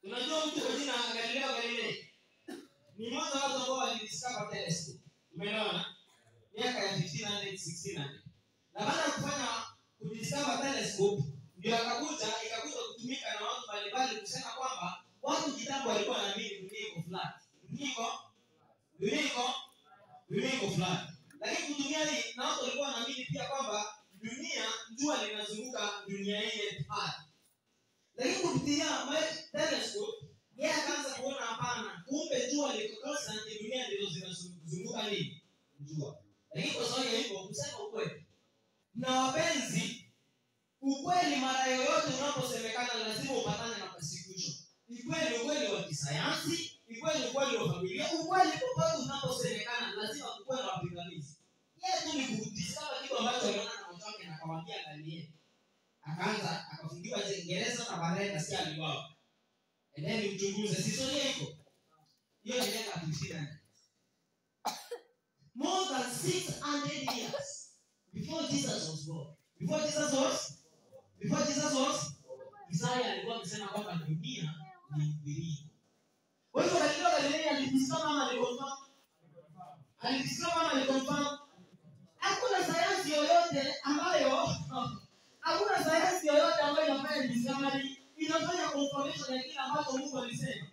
unajua mtu kwa jina galileo galilei ni mmoja wa watu ambao walidiscover telescope umeelewana miaka ya 1500 1600 na baada ya kufanya kudiscover telescope ndio akakuja ikakuja kutumika na watu mbalimbali kusema kwamba watu kitambo walikuwa wanaamini dunia iko flat dunia iko dunia iko dunia iko flat lakini kutumia hii na watu walikuwa wanaamini pia kwamba dunia jua linazunguka dunia yenye earth lakini kupitia ma- telescope yeye akaanza kuona hapana kumbe jua liko constant dunia ndizo zinazunguka nini jua lakini kwa sababu ya hivyo kusema ukweli na wapenzi ukweli mara yoyote unaposemekana lazima upatane na persecution ikweli ukweli wa kisayansi ikweli ukweli wa familia ukweli popote unaposemekana lazima kukuwe na wapingamizi yeye tu ni kudiscover kitu ambacho aliona na macho yake na akamwambia angalie akaanza akafungiwa Uingereza na baadaye nasikia aliuawa endeni mchunguze si historia iko hiyo ni miaka 1500 more than 600 years before Jesus was born before Jesus was before Jesus was Isaya alikuwa amesema kwamba dunia ni mviringo kwa hivyo Galileo Galilei alidiscover ama aliconfirm alidiscover ama aliconfirm hakuna sayansi yoyote ambayo hakuna sayansi yoyote ambayo inafanya discovery inafanya confirmation ya kile ambacho mungu alisema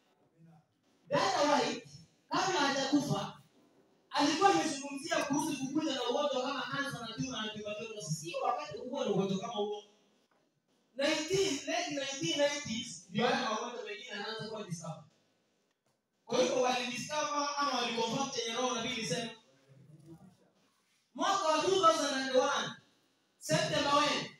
dada white kabla hajakufa alikuwa amezungumzia kuhusu kukuja na ugonjwa kama kansa na tuma na tuberculosis si wakati huo na ugonjwa kama huo 19 late 1990s ndio haya magonjwa mengine anaanza kuwa discover kwa hivyo walidiscover ama waliconfirm chenye roho nabii ilisema mwaka wa 2001 september when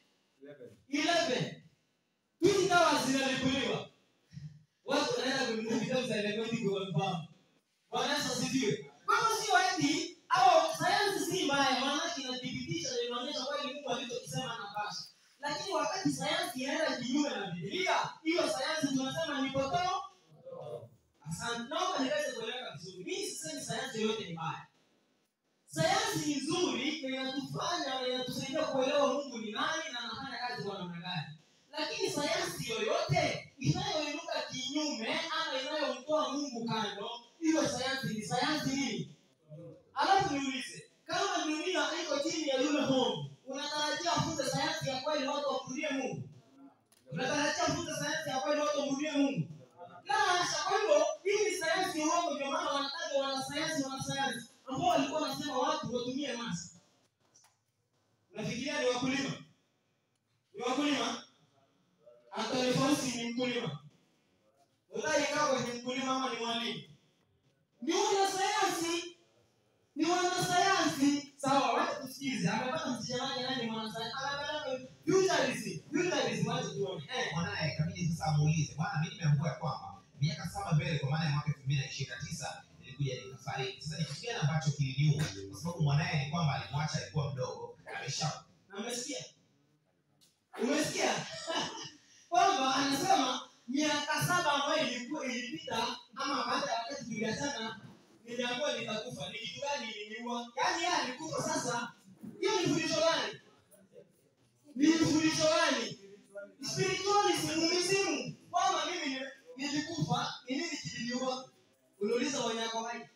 11 hizi dawa zinalipuliwa watu wanaenda kununua vitabu za rekodi kuconfirm bwana yesu asifiwe kwa hivyo sio eti au sayansi si mbaya maanake inathibitisha na inaonyesha kweli mungu alichokisema anapasha lakini wakati sayansi inaenda kinyume na bibilia hiyo sayansi tunasema ni potoo asante naomba niweze kueleweka vizuri mimi sisemi sayansi yoyote ni mbaya sayansi ni nzuri na inatufanya na inatusaidia kuelewa mungu ni nani na anafanya kazi kwa namna gani lakini sayansi yoyote inayoinuka kinyume ama inayomtoa mungu kando hiyo sayansi ni sayansi nini alafu niulize kama dunia iko chini ya yule mungu unatarajia afunze sayansi ya kweli watu wamrudie mungu unatarajia afunze sayansi ya kweli watu wamrudie mungu la hasha kwa hivyo hii ni sayansi ya uongo ndio maana wanataja wanasayansi wanasayansi ambao walikuwa wanasema watu watumie mask unafikiria ni wakulima ni wakulima Anthony Fauci ni mkulima Udai Kagwe ni mkulima ama ni mwalimu ni wanasayansi ni wanasayansi sawa wacha tusikize amepata msichana wake nani mwanasayansi amepata futurism futurism wacha tuone eh mwanaye kabidi sasa amuulize bwana mi nimeambua ya kwamba miaka saba mbele kwa maana ya mwaka elfu mbili na ishirini na tisa nilikuja nikafariki sasa ni kitu gani ambacho kiliniua kwa sababu mwanaye ni kwamba alimwacha alikuwa mdogo amesha na umesikia umesikia kwamba anasema miaka saba ambayo ilikuwa ilipita ama baada ya wakati tuliachana niliambiwa nitakufa ni kitu gani iliniua yaani yeye alikufa sasa hiyo ni fundisho gani ni fundisho gani spiritualism umisimu kwamba mimi ni- nilikufa ni nini kiliniua uliuliza wanyako hai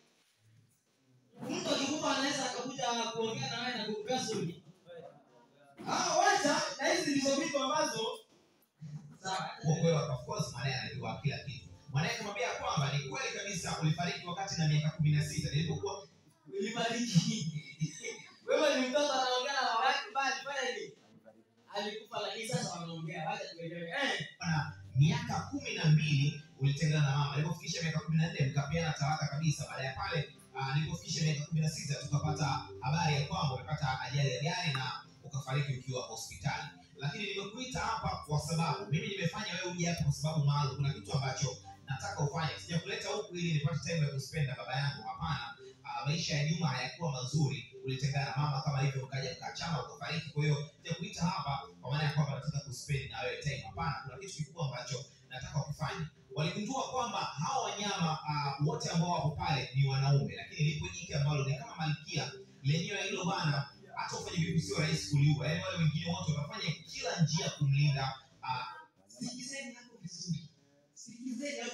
mtu akikufa anaweza akakuja kuongea na wewe na kukupea suri Ah, wacha na hizi ndizo vitu ambazo sawa Kwa kweli of course mwanaye anajua kila kitu mwanaye kumwambia kwamba ni kweli kabisa ulifariki wakati na miaka kumi na sita nilipokuwa ulibariki wewe ni mtoto anaongea na baba yake bali kweli alikufa lakini sasa wanaongea wacha tuelewe eh na miaka kumi na mbili ulitengana na mama alipofikisha miaka kumi na nne mkapeana talaka kabisa baada ya pale ah, nilipofikisha miaka kumi na sita tukapata habari ya kwamba umepata ajali ya gari na ukafariki ukiwa hospitali lakini nimekuita hapa kwa sababu mimi nimefanya wewe uje hapa kwa sababu maalum kuna kitu ambacho nataka ufanye sijakuleta huku ili nipate time ya kuspend na baba yangu hapana Ah, maisha ya nyuma hayakuwa mazuri ulitengana na mama kama hivyo mkaja mkaachana ukafariki kwa hiyo sijakuita hapa kwa maana ya kwamba nataka kuspend na wewe time hapana kuna kitu kikubwa ambacho nataka kufanya waligundua kwamba hawa wanyama uh, wote ambao wapo pale ni wanaume lakini lipo jike ambalo ni kama malkia lenyewe hilo bana hata ufanye vipi sio rahisi kuliua yaani wale wengine wote watafanya kila njia kumlinda uh, sikizeni hapo vizuri sikizeni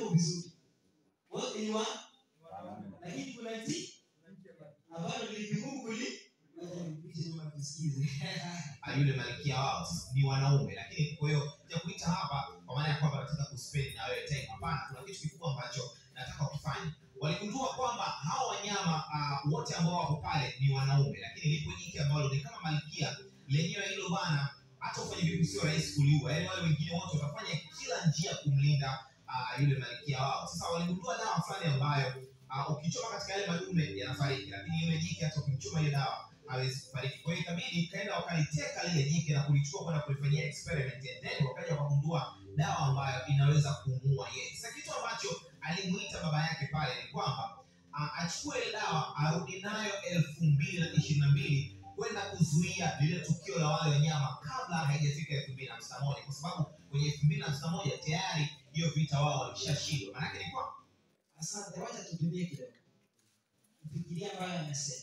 vizuri wote ni wa lakini kuna nchi ambalo ni vigumu kuli Rudishe nyuma tusikize Ah, yule malkia wao sasa ni wanaume lakini kwa hiyo ya kuita hapa kwa maana ya kwamba nataka kuspend na wewe time hapana kuna kitu kikubwa ambacho nataka ukifanye waligundua kwamba hao wanyama uh, wote ambao wako pale ni wanaume lakini lipo jike ambalo ni kama malkia lenyewe hilo bana hata ufanye vipi sio rahisi kuliua yaani wale wengine wote watafanya kila njia kumlinda uh, yule malkia wao sasa waligundua dawa fulani ambayo uh, ukichoma katika yale madume yanafariki lakini yule jike hata ukimchoma ile dawa hawezi kufariki. Kwa hiyo ikabidi kaenda wakaliteka lile jike na kulichukua kwenda kulifanyia experiment and then wakaja wakagundua dawa ambayo inaweza kumuua yeye. Sasa kitu ambacho alimuita baba yake pale ni kwamba a- achukue ile dawa arudi nayo elfu mbili na ishirini na mbili kwenda kuzuia lile tukio la wale wanyama kabla haijafika elfu mbili na hamsini na moja kwa sababu kwenye elfu mbili na hamsini na moja tayari hiyo vita wao walishashindwa. Maanake ni kwamba asante wacha tutumie kidogo kufikiria ambayo amesema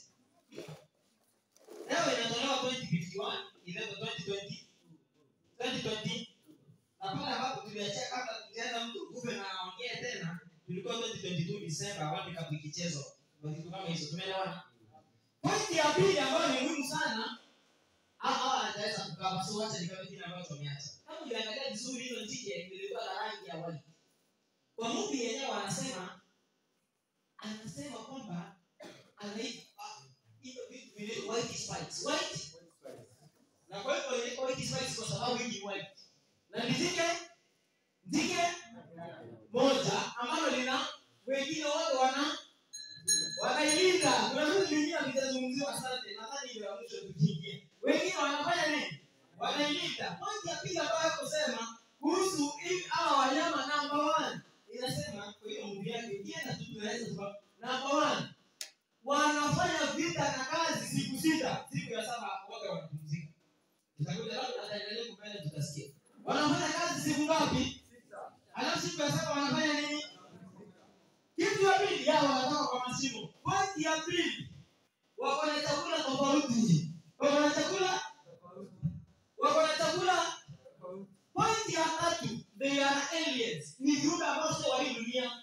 leo inatolewa 2051 ileta 2020 2020 na pale ambapo tuliachia kabla tujaenda mtu kufe na aongee tena tulikuwa 2022 Disemba World Cup ikichezwa kwa vitu kama hizo tumeelewana pointi ya pili ambayo ni muhimu sana hawa anaweza kukaba so wacha nikawe kile ambacho wameacha kama ukiangalia vizuri hilo njike lilikuwa la rangi ya white kwa movie yenyewe wanasema anasema kwamba anaipa hivyo vitu vile white spice white na kwa hivyo inaitwa white spice kwa sababu hii ni white na ni jike jike moja ambalo lina wengine wote wana wanailinda kuna vitu vingine vitazungumziwa asante nadhani ndio ya mwisho tukiingia wengine wanafanya nini wanailinda pointi ya pili ambayo kusema kuhusu hii hawa wanyama number one inasema kwa hiyo movie yake ikienda tu tunaweza kwa number one wanafanya vita na kazi siku sita siku ya saba wote wanapumzika itakuja labda ataendelea kupenda tutasikia wanafanya kazi siku ngapi alafu siku ya saba wanafanya nini kitu ya pili yao wanatoka kwa mashimo pointi ya pili wako na chakula tofauti wako na chakula wako na chakula pointi ya tatu they are aliens ni viumbe ambao sio wa hii dunia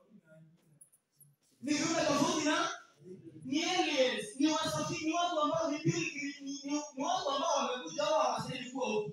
ni viumbe tofauti na ni aliens ni wasafiri ni watu ambao ni pilgrim ni, ni, ni watu ambao wamekuja wao hawastahili kuwa huku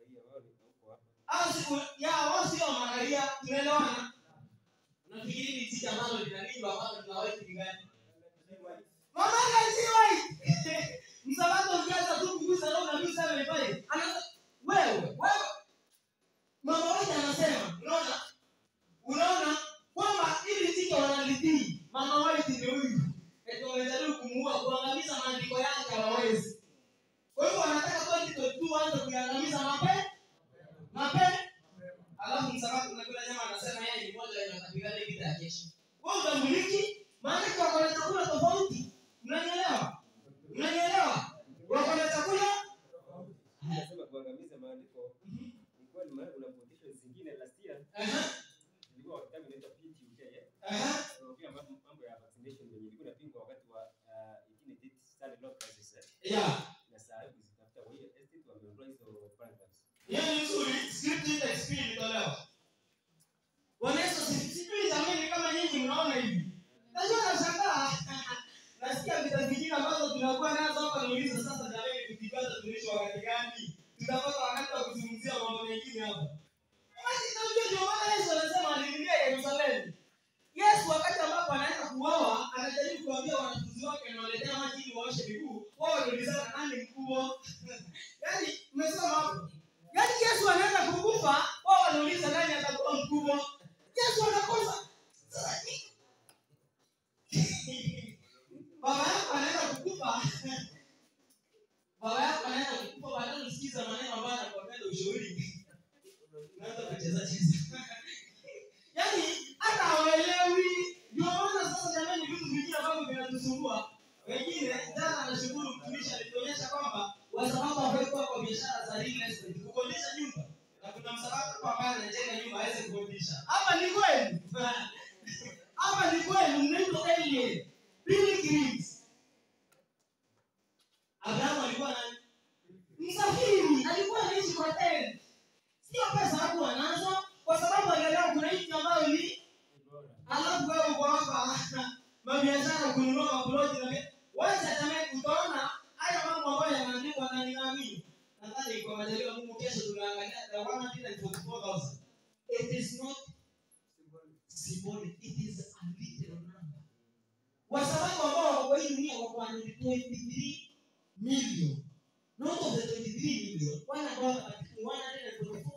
au siku ya wao sio malaria tunaelewana unafikiri ni jiji ambalo linalindwa ambalo linawaitu ni gani mamaka si white msabato ukianza tu kugusa leo na mimi sana nipae anaanza wewe wewe mama wewe anasema unaona unaona kwamba ili jike wanalitii mama white ni huyu eti wamejaribu kumuua kuangamiza maandiko yake hawawezi kwa hivyo wanataka 2022 waanze kuiangamiza mape mape alafu msabato unakula nyama anasema yeye ni moja yenye watapigana vita ya kesho wewe utamiliki maana kwa wako na chakula tofauti mnanielewa mnanielewa wako na chakula Nasema kuangamiza maandiko Mhm. ilikuwa ni maana kuna fundisho zingine last year Aha, ilikuwa kitabu inaitwa PTUK eh aha, so pia mambo mambo ya vaccination yenye ilikuwa inapingwa wakati wa uh, 18 study law crisis eh yeah na saa hii kuzitafuta kwa hiyo estate wameondoa hizo paragraphs hiyo ni nzuri script index pia ilitolewa Bwana Yesu asifiwe. sijui jamani kama nyinyi mnaona hivi najua nashangaa nasikia vita vingine ambazo tunakuwa nazo hapa nauliza sasa jamani tukipata tuishi wakati gani tutapata wakati wa kuzungumzia mambo mengine hapa basi tunajua ndio maana Yesu anasema aliingia Yerusalemu Yesu wakati ambapo anaenda kuoa anajaribu kuambia wanafunzi wake anawaletea maji ili waoshe miguu wao wanaulizana nani mkubwa yaani umesoma hapo yaani yesu anaenda kukufa wao wanauliza nani atakuwa mkubwa yesu anakosa Sasa ni- baba yako anaenda kukufa baba yako anaenda kukufa baadaye usikiza maneno ambayo anakuambia ushauri unaanza kucheza cheza yaani hata hawaelewi ndio maana sasa jamani vitu vingine ambavyo vinatusumbua wengine jana anashukuru mtumishi alituonyesha kwamba wasababu wamekuwa kwa biashara za real estate kukodisha nyumba na kuna msababu kwa ambaye anajenga nyumba aweze kukodisha hapa ni kweli hapa ni kweli mnaitwa alien pilgrims abrahamu alikuwa nani msafiri alikuwa anaishi kwa tent sio pesa hakuwa nazo kwa sababu alielewa kuna nchi ambayo ni mabiashara kununua maploti na vi- wacha jamani utaona haya mambo ambayo yanaandikwa na ninaamini nadhani kwa majaliwa Mungu kesho tunaangalia the 144,000 it is not symbolic it is a literal number wasababu ambao wako hii dunia wako 123 million not of the 23 million wana kwa 144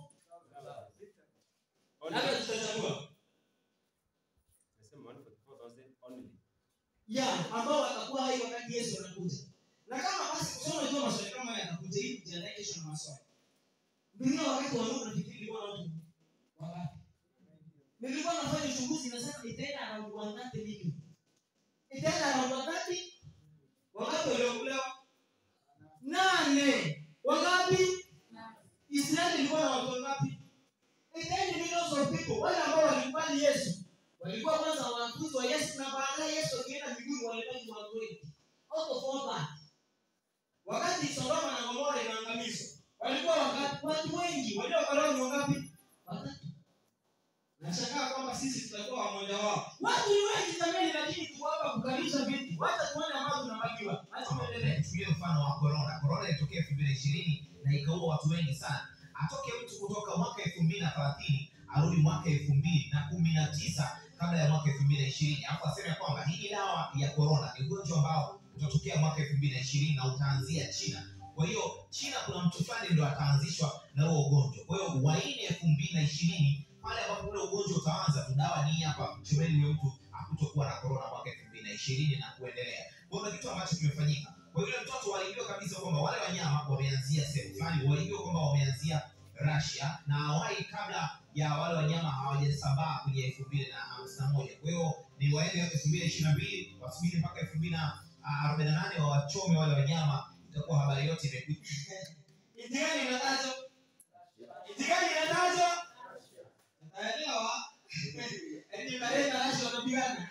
labda tutachagua Nasema 144,000 only. ya ambao watakuwa hai wakati yesu anakuja na kama basi kusoma jua maswali kama haya yatakuja ili kujiandae kesho na maswali dunia wakati wa Nuhu nafikiri ilikuwa na watu wangapi nilikuwa nafanya uchunguzi nasema itaenda around 130 million itaenda around 130 wangapi waliokulewa nane wangapi israeli ilikuwa na watu wangapi itaenda millions of people wale ambao walikubali yesu walikuwa kwanza wanafunzi wa yesu na baadaye yesu akienda mbinguni walibaki watu wengi out of all that wakati sodoma na gomora inaangamizwa walikuwa wangapi watu wengi waliokolewa ni wangapi watatu nashangaa kwamba sisi tutakuwa wamoja wao watu ni wengi jamani lakini tuko hapa kukalisha viti wacha tuone ambao tunabakiwa acha tuendelee tuchukulie mfano wa corona corona ilitokea elfu mbili na ishirini na ikaua watu wengi sana atoke mtu kutoka mwaka elfu mbili na thelathini arudi mwaka elfu mbili na kumi na tisa kabla ya mwaka elfu mbili na ishirini alafu aseme ya kwamba hii ni dawa ya corona ni ugonjwa ambao utatokea mwaka elfu mbili na ishirini na utaanzia china kwa hiyo china kuna mtu fulani ndo ataanzishwa na huo ugonjwa kwa hiyo waini elfu mbili na ishirini pale ambapo ule ugonjwa utaanza tu dawa ni hii hapa mchomeni huyo mtu hakutokuwa na corona mwaka elfu mbili na ishirini na kuendelea kwa hiyo kitu ambacho kimefanyika kwa yule mtoto walijua kabisa kwamba wale wanyama wameanzia sehemu fulani walijua kwamba wameanzia Russia na awali kabla ya wale wanyama hawajasambaa kwenye elfu mbili na hamsini na moja kwa hiyo ni waende elfu mbili ishirini na mbili wasubiri mpaka elfu mbili na arobaini na nane wawachome wale wanyama itakuwa habari yote imekwisha itigani inatajwa itigani inatajwa tutaelewa eti Ukraine na Russia wanapigana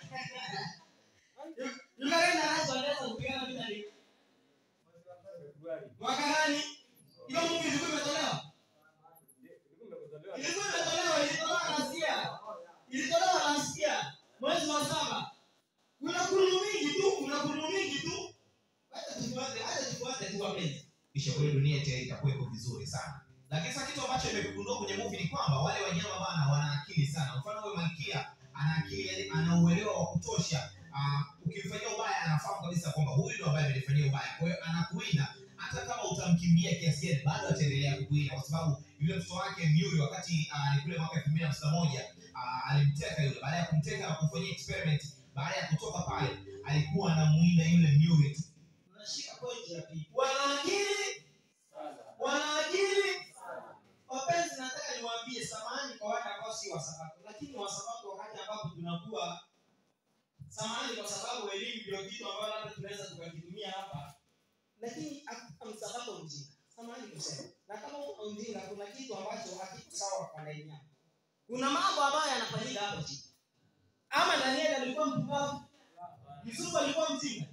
Ukraine na Russia wanaweza kupigana vita ni Februari. mwaka gani hiyo movie ilikuwa imetolewa Ilikuwa imekutolewa. ilikuwa imetolewa ilitolewa last year ilitolewa last year mwezi wa saba kuna kurunu mingi tu kuna kurunu mingi tu acha tufuate acha tufuate tu wapenzi kisha kwa hiyo dunia ita- itakuwepo vizuri sana lakini sasa kitu ambacho imekugundua kwenye movie ni kwamba wale wanyama bana wana akili sana mfano huyo malkia ana akili yani ana uelewa wa kutosha Ah, ukimfanyia ubaya anafahamu kabisa kwamba huyu ndo ambaye amenifanyia ubaya kwa hiyo anakuwinda hata kama utamkimbia kiasi gani bado ataendelea kukuwinda kwa sababu yule mtoto wake Myuri wakati ah, ni kule mwaka elfu mbili na hamsini na moja ah, alimteka yule baada ya kumteka na kumfanyia experiment baada ya kutoka pale alikuwa anamuinda yule Myuri tu unashika pointi ya pili wana akili Sana. wana akili wapenzi nataka niwaambie samahani kwa wale ambao si wasabato lakini wasabato wakati ambapo tunakuwa samahani kwa sababu elimu ndio kitu ambayo labda tunaweza tukakitumia hapa lakini hakuna msabato mjinga samahani kusema na kama uko mjinga kuna kitu ambacho hakiko sawa kwa laini yako kuna mambo ambayo yanafanyika hapo chini ama danieli alikuwa mpumbavu yusufu alikuwa mjinga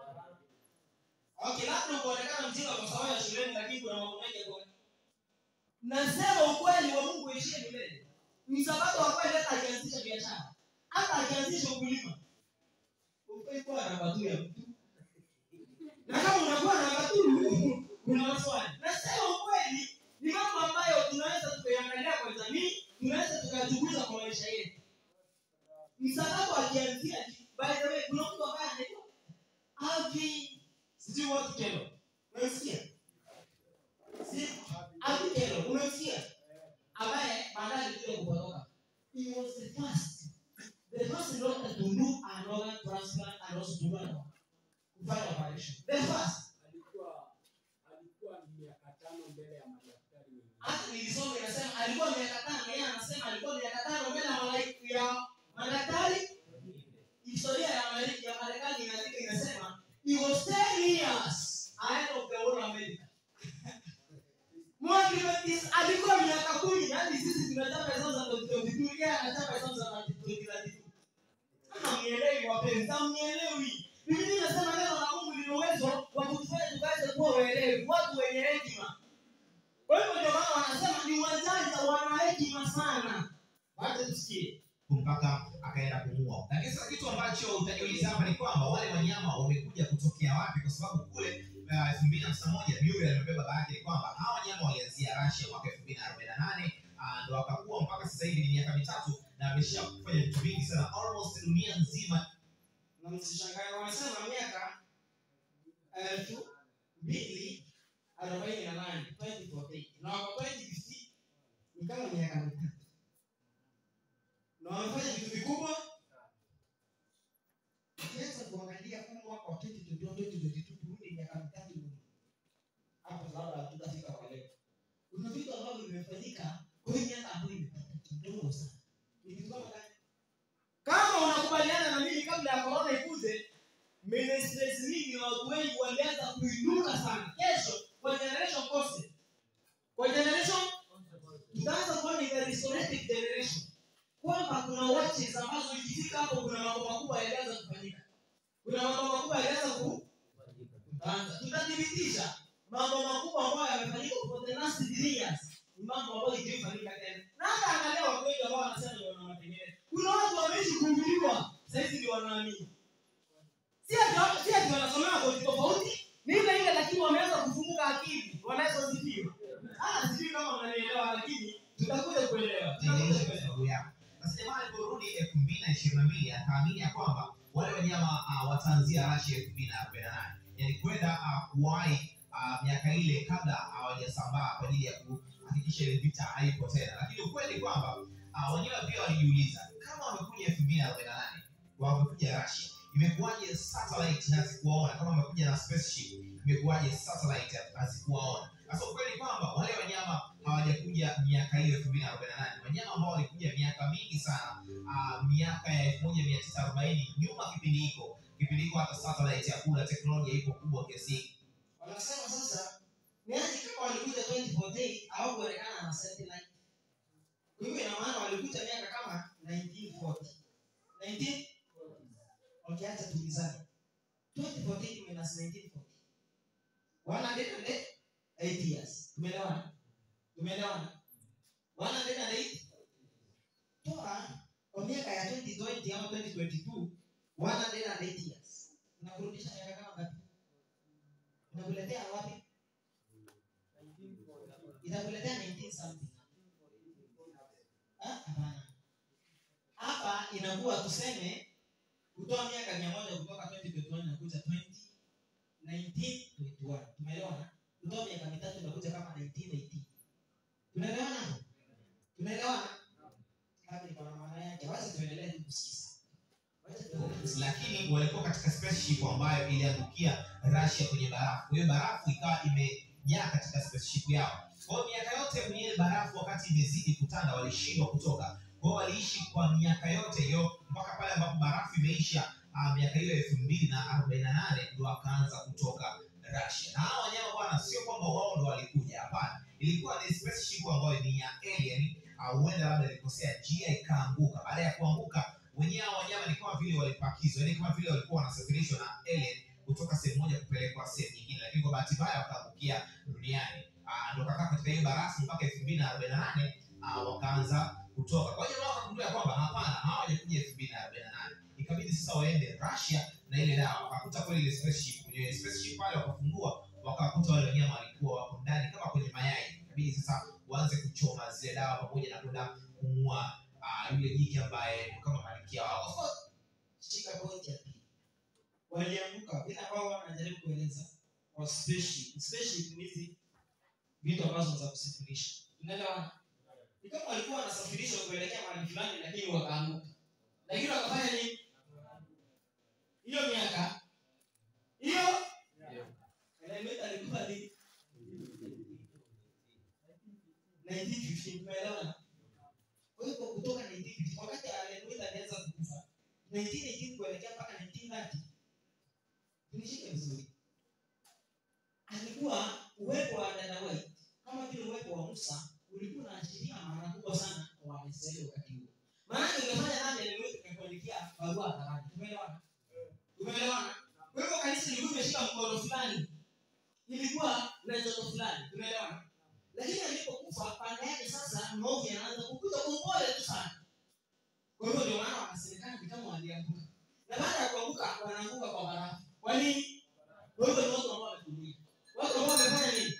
okay labda ukuonekana mjinga kwa sababu ya shuleni lakini kuna mambo mengi ya kuona nasema ukweli wa mungu ishie milele msabato wa kweli hata akianzisha biashara hata akianzisha ukulima ufai kuwa namba tu ya mtu na kama unakuwa namba tu kuna maswali nasema ukweli ni mambo ambayo tunaweza tukaiangalia kwa jamii tunaweza tukachunguza kwa maisha yetu msabato akianzia by the way kuna mtu ambaye anaitwa Alvin sijui watu kelo unamsikia si Alvin kelo unamsikia ambaye baadaye alikuja kupotoka he was the first the first doctor to do an organ transplant and also to do an kufanya operation the first alikuwa alikuwa miaka tano mbele ya madaktari wengine. hata nilisoma inasema alikuwa miaka tano yeye anasema alikuwa miaka tano mbele ya malaika ya madaktari historia ya Amerika ya Marekani inaandika inasema he was 10 years ahead of the whole America Mwaka Adventist alikuwa miaka kumi hadi sisi tunachapa hesabu za 2022 yeye anachapa hesabu za 2032 kama mnielewi wapenzi kama mnielewi Biblia inasema neno la Mungu lina uwezo wa kutufanya tukaweze kuwa waelewi watu wenye hekima kwa hivyo ndio maana wanasema ni wajanja wana hekima sana wacha tusikie mpaka akaenda kumuua lakini sasa kitu ambacho utajiuliza hapa ni kwamba wale wanyama wamekuja kutokea wapi kwa sababu kule uh, elfu mbili na hamsini na moja Muriel amebeba baba yake kwamba hawa wanyama walianzia Russia mwaka elfu mbili na arobaini na nane ah, ndo akakuwa mpaka sasa hivi ni miaka mitatu na amesha kufanya vitu vingi sana almost dunia nzima na msishangae wamesema miaka elfu mbili arobaini na nane 2048 na wako 2050 ni kama miaka mitatu na wamefanya vitu vikubwa ukiweza kuangalia huu mwaka wa 2021 2022 turudi miaka mitatu nyuma hapo labda hatutafika kwa leo kuna vitu ambavyo vimefanyika kwenye miaka ambayo imepata kidogo sana ni vitu kama gani kama unakubaliana na mimi kabla ya korona ikuje ministries nyingi na watu wengi walianza kuinuka sana kesho kwa generation kose kwa generation tutaanza kuona ni the restorative generation kwamba kuna watches ambazo ikifika hapo kuna mambo makubwa yalianza kufanyika kuna mambo makubwa yalianza ku tutaanza tutathibitisha mambo makubwa ambayo yamefanyika for the last three years ni mambo ambayo ijifanyika tena na hata angalia watu wengi ambao wanasema ndio wana matengenezo kuna watu wameishi kuhubiriwa sahizi ndio wanaamini si ati si ati wanasomea kozi tofauti ni ile ile lakini wameanza kufunguka akili wanazozijua ah sijui kama mnanielewa lakini tutakuja kuelewa tutakuja tengeneza kuelewa sababu yako sasa jamaa aliporudi elfu mbili na ishirini na mbili akaamini ya kwamba wale wanyama uh, wataanzia rashi elfu mbili na arobaini na nane yani kwenda uh, kuwahi uh, miaka ile kabla hawajasambaa kwa ajili ya kuhakikisha ile vita haipo tena lakini ukweli kwamba uh, wenyewe pia walijiuliza kama wamekuja elfu mbili na arobaini na nane wamekuja rasia imekuwaje satellite hazikuwaona kama wamekuja na spaceship imekuwaje satellite hazikuwaona sasa ukweli kwamba wale wanyama hawajakuja miaka hiyo elfu mbili na arobaini na nane wanyama ambao walikuja miaka mingi sana uh, miaka ya elfu moja mia tisa arobaini nyuma kipindi hiko kipindi hiko hata satellite ya kula teknolojia iko kubwa kiasi hiki wanasema sasa niaje kama walikuja 2014 au kuonekana na satellite kwa hivyo ina maana walikuja miaka kama 1940 19 wakiacha tulizani 2014 minus 1940 108 years tumeelewana tumeelewana 108 toa kwa miaka ya 2020 ama 2022 108 years unakurudisha miaka kama ngapi inakuletea wapi itakuletea 19 something Ah, hapana hapa inakuwa tuseme kutoa miaka mia moja kutoka 2021 nakuja 2019 tumeelewana kutoa miaka mitatu inakuja kama 1918 tunaelewana tunaelewana kama iko na maana yake wacha tuendelee tu kusikiza wacha tuendelee kusikiza lakini walikuwa katika spaceship ambayo iliangukia Russia kwenye barafu. Kwa hiyo barafu ikawa imejaa katika spaceship yao. Kwa hiyo miaka yote kwenye ile barafu, wakati imezidi kutanda, walishindwa kutoka. Kwa hiyo waliishi kwa miaka yote hiyo mpaka pale ambapo barafu imeisha, uh, miaka hiyo elfu mbili na arobaini na nane ndo wakaanza kutoka Russia. Na hao wanyama bwana, sio kwamba wao ndo walikuja, hapana. Ilikuwa ni spaceship ambayo ni ya alien, au huenda labda ilikosea njia ikaanguka. Baada ya kuanguka wenyewe hao wanyama ni kama vile walipakizwa, yani kama vile walikuwa wanasafirishwa na alien kutoka sehemu moja kupelekwa sehemu nyingine, lakini kwa bahati mbaya wakaangukia duniani. Ah, Ndo kakaa katika hiyo barafu mpaka elfu mbili na arobaini na nane wakaanza kutoka. Kwa hiyo wao wakagundua kwamba hapana, hawajakuja elfu mbili na arobaini na nane ikabidi sasa waende Russia na ile dawa, wakakuta kweli ile spaceship. Kwenye spaceship pale wakafungua, wakakuta wale wanyama walikuwa wako ndani kama kwenye mayai. Ikabidi sasa waanze kuchoma zile dawa pamoja na kwenda kumua uh, yule jike ambaye ni kama malkia wao. Of course, shika pointi ya pili walianguka vile ambao wanajaribu kueleza kwa spaceship spaceship ni hizi vitu ambazo za kusafirisha unaelewa ni kama walikuwa wanasafirishwa kuelekea mahali fulani lakini wakaanguka lakini wakafanya nini hiyo miaka hiyo elementa alikuwa ni 1915 tumeelewana kwa hivyo kutoka 1950 wakati Haleluya alianza kukufa 1918 kuelekea mpaka 1930 tunishike vizuri alikuwa uwepo wa dada white kama vile uwepo wa musa ulikuwa unaashiria maana kubwa sana kwa waisraeli wakati huo maanake ungefanya nani aliweza kukuandikia barua hadharani tumeelewana tumeelewana kwa hivyo kanisa ilikuwa imeshika mkono fulani ilikuwa na joto fulani tumeelewana lakini alipokufa pande yake sasa maovu yanaanza kukuja kwa upole tu sana kwa hivyo wanaanguka kwa barafu kwa nini kwa hivyo ni watu ambao wametumia watu ambao wamefanya nini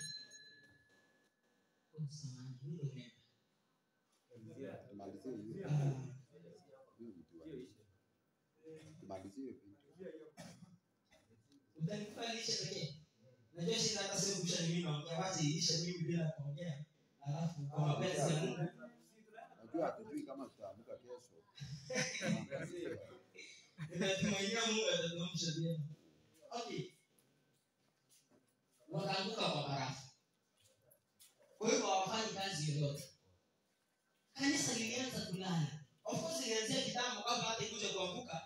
Oh, samahani, muda umeenda. Tumalizie hiyo. Ah, Huyu mtu wa- tumalizie hiyo. utanikupa lishe pekee najua shida hata sio kusha ni mimi naongea basi lishe mimi bila kuongea alafu kwa mapenzi ya mungu Najua hatujui kama tutaamka kesho. inatumainia mungu atatuamsha vyema okay wakaanguka kwa barafu kwa hivyo hawafanyi kazi yoyote kanisa lilianza kulala of course ilianzia kitambo kabla hata ikuja kuanguka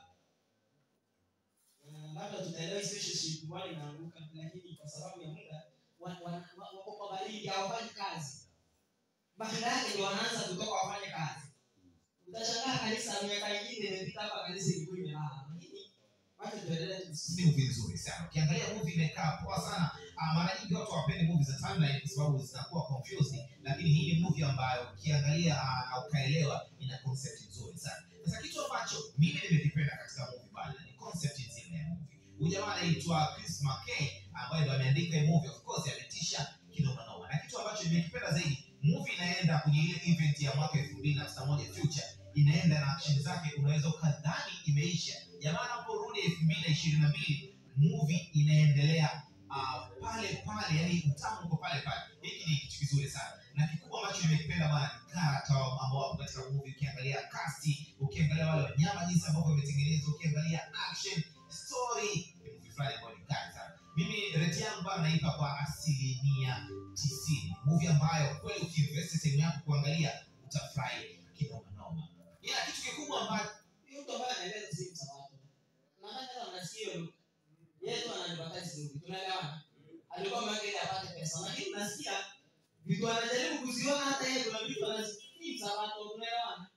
Na labda tutaelewa relationship wale inaanguka lakini kwa sababu ya muda wa- wa- wa- wako kwa baridi hawafanyi kazi baada yake ndio wanaanza kutoka wafanye kazi utashangaa kanisa miaka ingine imepita hapa kanisa ilikuwa imelala lakini wacha tuendelee tusikie. ni movie nzuri sana ukiangalia movie imekaa poa sana Ah, mara nyingi watu hawapendi movie za timeline kwa sababu zinakuwa confused lakini hii ni movie ambayo ukiangalia ah, na ukaelewa ina concept nzuri sana sasa kitu ambacho mimi nimekipenda katika movie bana ni concept nzima ya movie huyu jamaa anaitwa Chris McKay ambaye ndo ameandika hii movie of course ametisha kinoma noma na kitu ambacho nimekipenda zaidi movie inaenda kwenye ile event ya mwaka 2051 future inaenda na action zake unaweza ukadhani imeisha jamaa anaporudi 2022 movie inaendelea uh, pale pale yani utamu uko pale pale hiki ni kitu kizuri sana na kikubwa ambacho nimekipenda bana ni karata ambao wapo katika movie ukiangalia kasti ukiangalia wale wanyama jinsi ambavyo wametengenezwa ukiangalia action story ni movie fulani ambayo ni kali sana mimi rate yangu bana naipa kwa asilimia tisini movie ambayo kweli ukiinvest time yako kuangalia utafurahi kinoma noma ila kitu kikubwa ambacho Huyu mtu ambaye anaeleza si msabato nadhani hata mnasikia yeye tu ananibatasi movie tunaelewana alikuwa mweke ili apate pesa lakini nasikia vitu anajaribu kuziona hata yeye kuna vitu anasikia msabato tunaelewana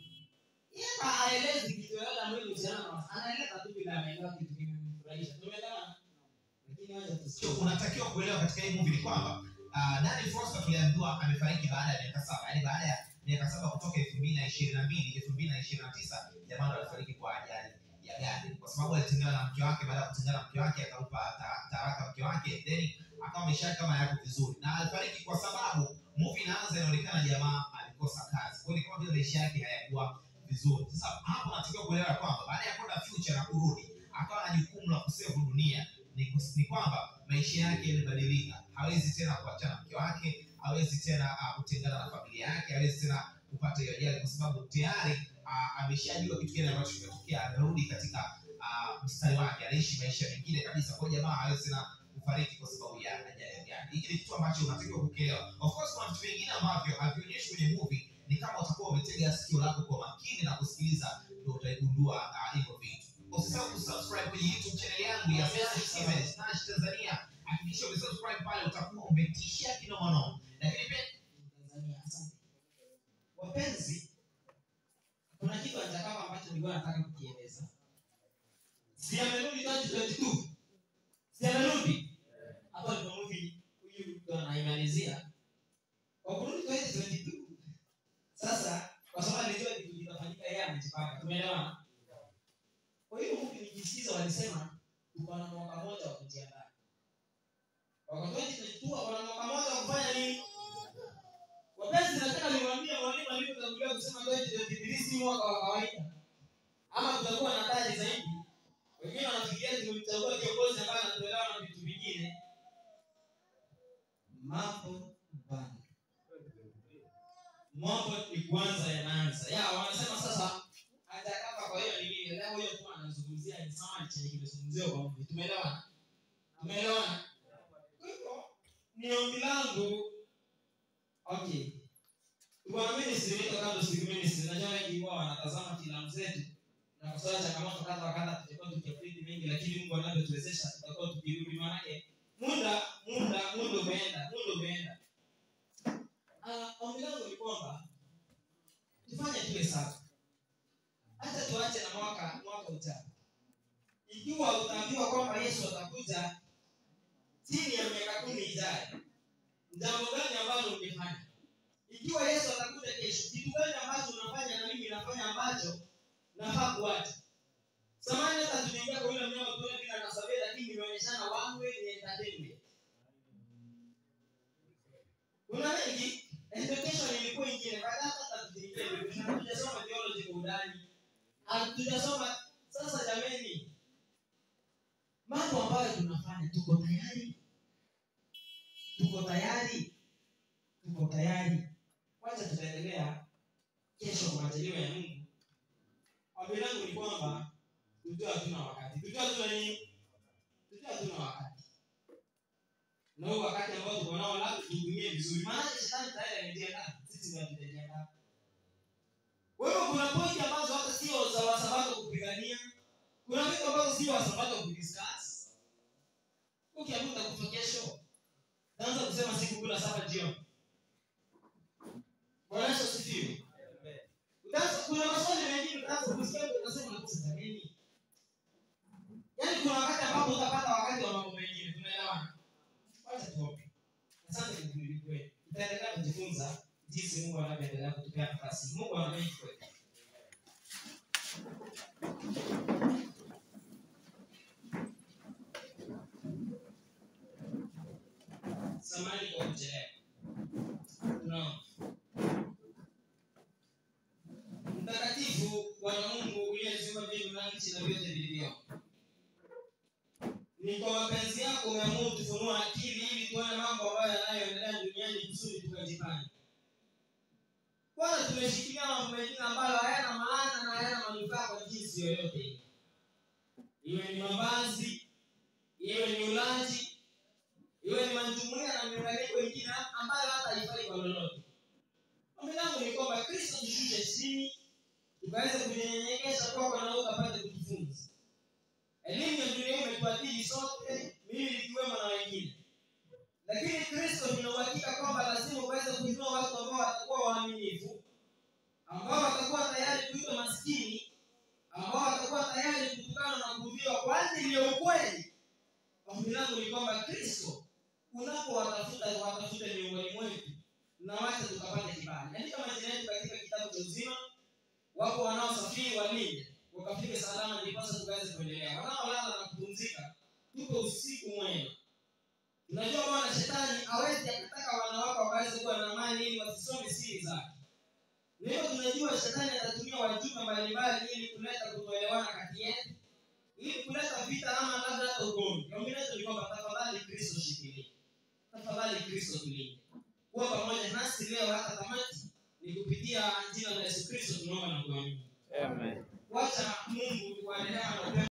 yeye hata haelezi kitu yoyote ambayo inahusiana na anaeleza tu vile ameelewa kitu kimemfurahisha tumeelewana lakini wacha tusikie Cho, unatakiwa kuelewa katika hii movie ni kwamba uh, Danny Foster tuliambiwa amefariki baada ya miaka saba yaani baada ya miaka saba kutoka elfu mbili na ishirini na mbili elfu mbili na ishirini na tisa jamaa ndo alifariki kwa ajali ya gari kwa sababu alitengana na mke wake baada ya kutengana na mke wake akampa ta- taraka mke wake then akawa maisha yake kama yako vizuri na alifariki kwa sababu movie inaanza inaonekana jamaa alikosa kazi kwa hiyo ni kama vile maisha yake hayakuwa vizuri sasa hapo natakiwa kuelewa kwamba baada ya kwenda future na kurudi akawa na jukumu la kusevu dunia ni, kus- ni kwamba maisha yake yamebadilika hawezi tena kuachana na mke wake hawezi tena uh, kutengana na familia yake hawezi tena kupata hiyo ajali kwa sababu tayari uh, ameshajua kitu gani ambacho kimetokea amerudi katika uh, mstari wake anaishi maisha mengine kabisa kwa hiyo jamaa hawezi tena kufariki kwa sababu ya ajali ya gari hiki ni kitu ambacho unatakiwa kukielewa of course kuna vitu vingine ambavyo havionyeshi kwenye movie ni kama utakuwa umetega sikio lako kwa makini na kusikiliza ndio utaigundua uh, hivyo vitu usisahau kusubscribe kwenye youtube channel yangu ya Message Steven Snatch Tanzania hakikisha umesubscribe pale utakuwa umetisha kinomanoma lakini pia Tanzania. Asante. Wapenzi, kuna kitu atakama ambacho nilikuwa nataka kukieleza. Si amerudi 2022? Si amerudi? Hapo ndipo movie huyu mtu anaimalizia. Kwa kurudi 2022. Sasa kwa sababu alijua kitu kitafanyika yeye amejipanga. Tumeelewana? Kwa hiyo movie nikisikiza walisema tuko na mwaka mmoja wa kujiandaa. Waka 2022 wako na mwaka mmoja wa kufanya nini? wapenzi nataka niwaambie mwalimu alivyotangulia kusema twenty si mwaka wa kawaida ama tutakuwa na taji zaidi wengine wanafikiria tumemchagua kiongozi ambaye anatolewa na vitu vingine mambo bana mambo ni kwanza yanaanza ya wanasema sasa hajakapa kwa hiyo ni nini leo hiyo tu anazungumzia ni sawa chenye kimezungumziwa kwa mvi tumeelewana tumeelewana kwa hivyo ni ombi langu okay bwana ministry inaitwa kando siku ministry najua wengi huwa wanatazama filamu zetu na kwa sababu changamoto kadha wa kadha tutakuwa tukiapridi mengi lakini mungu anavyotuwezesha tutakuwa tukirudi maanake muda muda muda umeenda muda umeenda Ah, ombi langu ni kwamba tufanye tuwe safi hata tuache na mwaka mwaka ujao ikiwa utaambiwa kwamba yesu atakuja chini ya miaka kumi ijayo jambo gani ambalo ungefanya ikiwa yesu atakuja kesho kitu gani ambacho unafanya na mimi nafanya ambacho nafaa kuacha samani hata tunaingia kwa yule mnyama tuone vile anasabia lakini nimeonyeshana one way ni entertainment kuna mengi education ilikuwa ingine baada hata tutingie education hatujasoma theology kwa undani hatujasoma sasa jameni mambo ambayo tunafanya tuko tayari tuko tayari tuko tayari kwanza tutaendelea kesho kwa majaliwa ya mungu ombi langu ni kwamba tujua hatuna wakati tujua hatuna nini tujua hatuna wakati na huu wakati ambao tuko nao labda tutumie vizuri maanake shetani tayari amejiandaa sisi ndio hatujajiandaa kwa hivyo kuna pointi ambazo hata sio za wasabato kupigania kuna vitu ambazo sio wasabato kudiscuss ukiamua utakufa kesho taanza kusema siku kula saba jioni bwana yesu asifiwe Utaanza- kuna maswali mengine utaanza kusikia mtu unasema nakosa nini yaani kuna wakati ambapo utapata wakati wa mambo mengine tunaelewana wacha tuombe asante mungu wetu tutaendelea kujifunza jinsi mungu anavyoendelea kutupea nafasi mungu ana mengi kwetu samani kwa kuchelewa tunaomba mtakatifu bwana mungu uliyeziumba mbingu na nchi na vyote vilivyomo ni kwa mapenzi yako umeamua tufunua akili ili tuone mambo ambayo yanayoendelea duniani kusudi tukajipange bwana tumeshikilia mambo mengine ambayo hayana maana na hayana manufaa kwa jinsi yoyote ile. iwe ni mavazi iwe ni ulaji iwe ni majumuia na miunganiko ingine ambayo hata haifai kwa lolote ombi langu ni kwamba kristo tushushe chini tukaweze kujinyenyekesha kwako na ukapate kujifunza elimu ya dunia hii imetuadili sote mimi nikiwemo na wengine lakini kristo nina uhakika kwamba lazima uweze kuinua watu ambao watakuwa waaminifu ambao watakuwa tayari kuitwa maskini ambao watakuwa tayari kutukana na kuudhiwa kwa ajili ya ukweli ombi langu ni kwamba kristo unapowatafuta watafute miongoni mwetu na wacha tukapate kibali andika majina yetu katika kitabu cha uzima wapo wanaosafiri walinde wakafike salama ndiposa tukaweze kuendelea wanaolala na kupumzika tuko usiku mwema tunajua bwana shetani awezi akataka wanawake wakaweze kuwa na amani ili wasisome siri zake na hivyo tunajua shetani atatumia wajumbe mbalimbali ili kuleta kutoelewana kati yetu ili kuleta vita ama labda hata ugomvi ombi letu ni kwamba tafadhali kristo shikilia tafadhali kristo tulinde kuwa pamoja nasi leo hata tamati ni kupitia jina la yesu kristo tunaomba na kuamini Amen. wacha mungu wa rehema na upendo